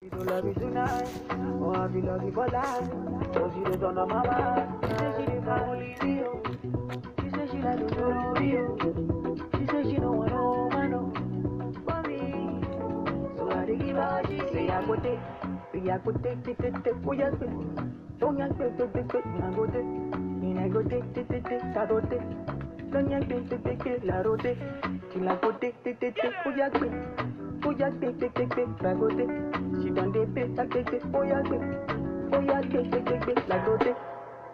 You don't love me tonight, or I feel love you for life. So she just on my mind. She say she did not only real. She say she like to know real. She say she don't want no man no for me. So I dey give her what she say I go take. Say I go take, take, take, take. Oh yeah, take. Don't yank, take, take, take, take. I go take. And I go take, take, take, take. I go take. Don't yank, take, take, take, take. I go take. Till I go take, take, take, take. Oh yeah, take. Oh yeah, take, take, take, take. I go take. She done dey pay, take, take, take. Oh yeah, take. Oh yeah, take, take, take, take. I go take.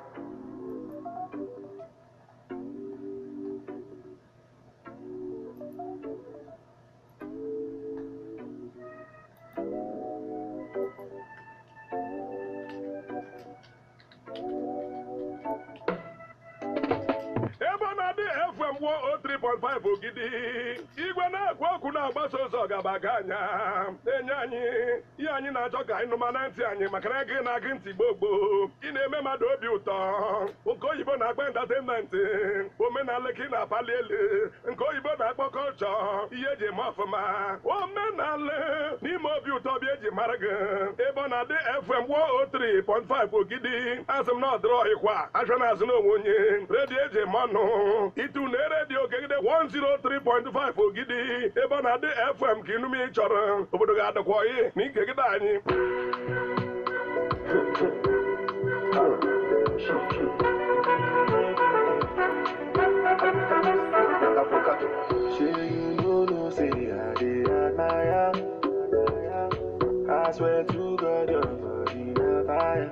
ebe ọ na-adị fm 103.5 ogidi igwe na-ekwu okwu na-agbasa ụzọ gabaga anya na-enye anyị ihe anyị na-achọ ka anyị nụma na ntị anyị maka na gị na-agị ntị gboo gboo ị na-eme mmadụ obi ụtọ nke oyibo na-akpọ entertainment omenala ka ị na-apali elu nke oyibo na-akpọ kọlchọ ihe eji eme ọfụma omenala n'ime obi ụtọ bịa eji mara gị ebe ọ na-adị fm 103.5 ogidi asị m na ọdịrọ ịkwa achọ na-azụ n'onwe onye redio eji eme ọnụ itu na redio kegide 103.5 ogidi ebe ọ na-adị fm ka inume ị chọrọ obodo ga-adịkwa oyi na ikegide anyị Sure you know, no say I dey admire. I swear to God, your body na fire.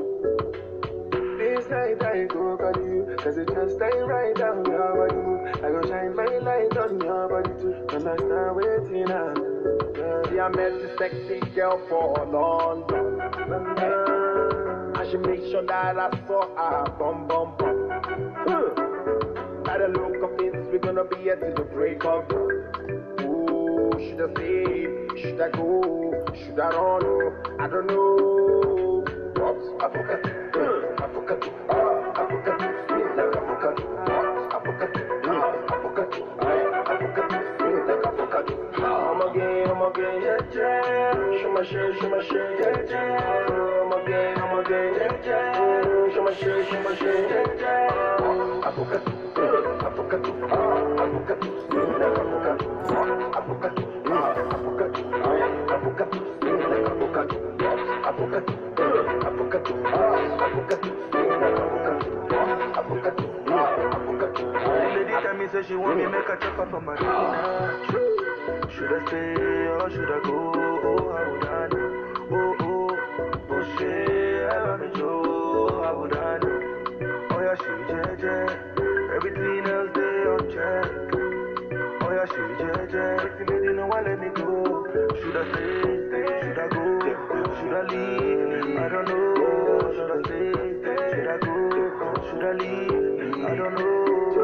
This night I go call you, cause it just ain't right down your body move. I go shine my light on your body too, understand waiting on. See, I met this sexy girl for London. And she make sure that I saw her bum bum bum. Huh. By the look of things, we're gonna be here till the break of dawn. Ooh, should I stay? Should I go? Should I run? Oh, I don't know. What? Avocado. Uh, avocado. Ah, avocado. Sweet like avocado. What? Avocado. Ah, avocado. Ah, avocado. Sweet like avocado. I'm again, I'm again, yeah, yeah. Show my shit, show my shit, yeah, yeah. I'm again, I'm again, yeah, yeah. Show my shit, show my shit, yeah, yeah. Avocado, uh, avocado, ah, avocado, sweet like avocado. What? Avocado, ah, avocado, ah, avocado, sweet like avocado. What? Avocado, uh, avocado, ah, avocado, sweet like avocado. What? Avocado, ah, avocado, ah, Lady tell me say she want me make a chop her for Marina. Should I stay or should I go? Oh, I would I know. Oh, oh, oh, shit, I want me Joe, I would I know. Oh, yeah, she jeje, everything else they on check. Oh, yeah, she jeje, if you didn't know, why let me go. Should I stay, stay, should I go? Should I leave? I don't know. Should I stay, stay, should I go? Should I leave? I don't know.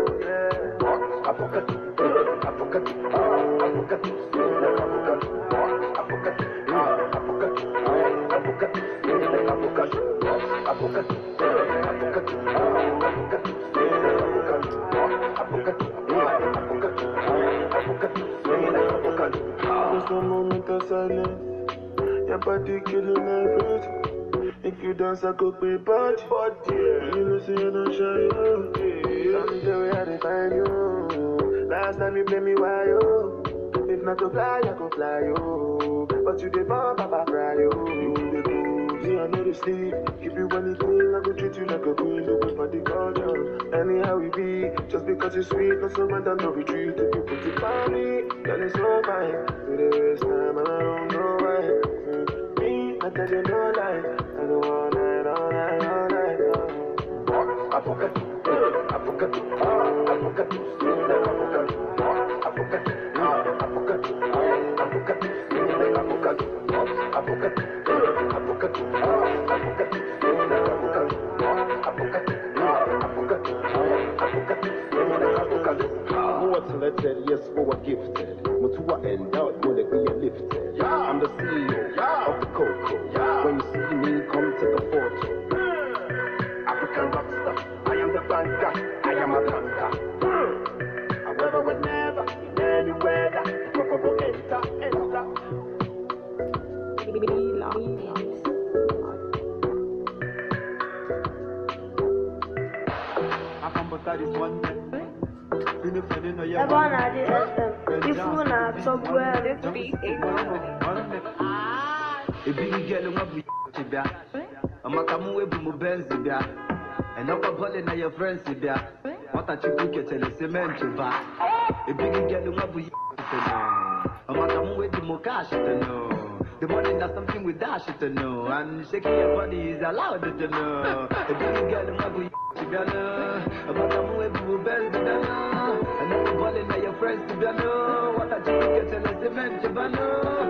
Yeah. avocado, uh, avocado, ah, avocado, sweet like avocado. What? Avocado, ah, avocado, ah, avocado, sweet like avocado. What? Avocado, uh, avocado, ah, avocado, sweet like avocado. What? Avocado, ah, avocado, ah, avocado, sweet like avocado. Just a moment of silence. Your body killing everything. If you dance, I could be bad. You know, say you don't shy, yo. Tell me the way I define you. Last time you play me, why, yo? If not to fly, I could fly, yo. But you did bump, Papa, cry, yo. You the go, see, I know the sleep. Give you anything, I could treat you like a queen. Looking for the culture. Anyhow we be, just because you're sweet, no surrender, no retreat. If you put it on me, then it's so fine. Do the waste time, and I don't know why. Mm, Me, I tell you no lie. I go all night, all night, all night. Oh. Avocado, uh, avocado, ah, avocado, sweet like avocado. What? Avocado, ah, avocado, ah, avocado, sweet like avocado. What? Avocado, uh, avocado, ah, avocado, sweet like avocado. What? Avocado, ah, avocado, ah, avocado, sweet like avocado. More talented, yes, more gifted. Mutua endowed, will it be lifted? I'm the CEO of the Coco. When you see me, come take a photo. African rockstar, I am the banker, I am a banker. However, whenever, in any weather, proper enter, enter. ebe ọ na-adị FM ifuru na-atọgbu ebiri gɛlɛ ŋa bu ti bia amaka mu ebu mu bɛnzi bia ɛnɔkɔ bɔli na yɛ frɛnsi bia wɔta ti ku kɛtɛlɛ semɛnti ba ebiri gɛlɛ ŋa bu ti no amaka mu ebu mu cash ti no the money na something we dash to know and shaking your body is allowed to know ebiri gɛlɛ ŋa bu ti bia no amaka mu ebu mu bɛnzi bia no ɛnɔkɔ bɔli na yɛ frɛnsi bia no wɔta ti ku kɛtɛlɛ semɛnti ba no.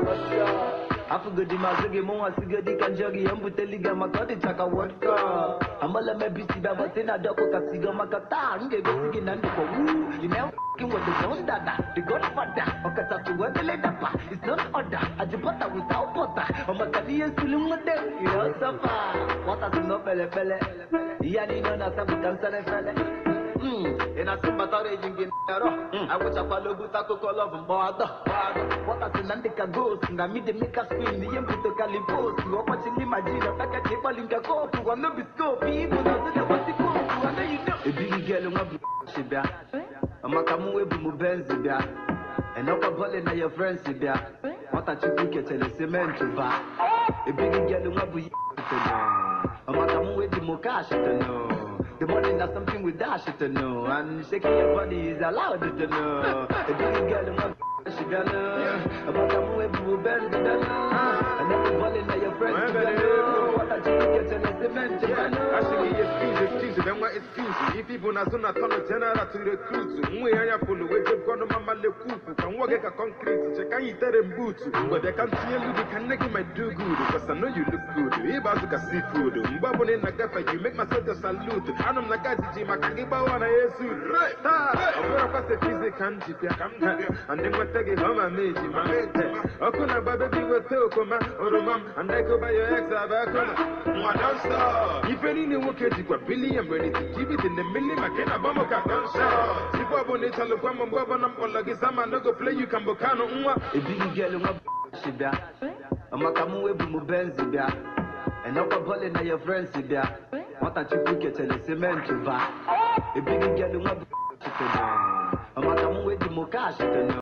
afugodi mazigi muwa sigodi kanjori embuteli ga makodi chaka vodka amala mebisi baba tena doko kasiga makata nge besigi nandi kwa woo you know fucking with the zone dada the godfather okata tu wendele dapa it's not order ajibota without butter omakadi yesulu ngode you know safa wata tuno pele pele yani no na sabu kansale fele Mm, ina simba tare jingin yaro I wish I follow buta koko love mbada Wata sinandika ghost nga mide mika spin Ni yembu to kaliposi Wapa chini majina Taka kipa linka kopu Wano biskopi Ibu na zile wasi kopu Wano you know Ebigi gelo nga bu shibia Amaka mu ebu mu benzi bia Enoka bole na your friends bia Wata chipu ketele cement ba Ebigi gelo nga bu Amaka mu ebu mu cash to know the money not something we dash to know And shaking your body is allowed to know A big girl in my she gonna About a move to bend the And every ball in your friends to know What a chicken get in the cement to know Asking excuse, excuse, then what excuse? If people na zona tono general to recruit, mwe ya polo we just gonna mama le kuku, can work a concrete, check can you tell them boot, but they can't tell you they can make my do good, because I know you look good. Ibazuka seafood, mbabo ne nagafa, you make myself a salute. Anam nagaji jima kagiba wana yesu. Right, I'm gonna pass the physic and jipya, and then what take it home and meet you, man. Okuna baby with Tokoma, or mom, and I go by your ex, Abakona. Don't stop. If any new work, you got billion ready to give it in the million, I can't abamo don't stop. If I want to tell you, I'm going to like it's a man, no go play you can bocano. A big girl in my shibia Amaka mu ebu mu benzi bia Enoka bole na your friends bia Wata chipu ketele cement ba A big girl in my Amaka mu ebu mu cash to know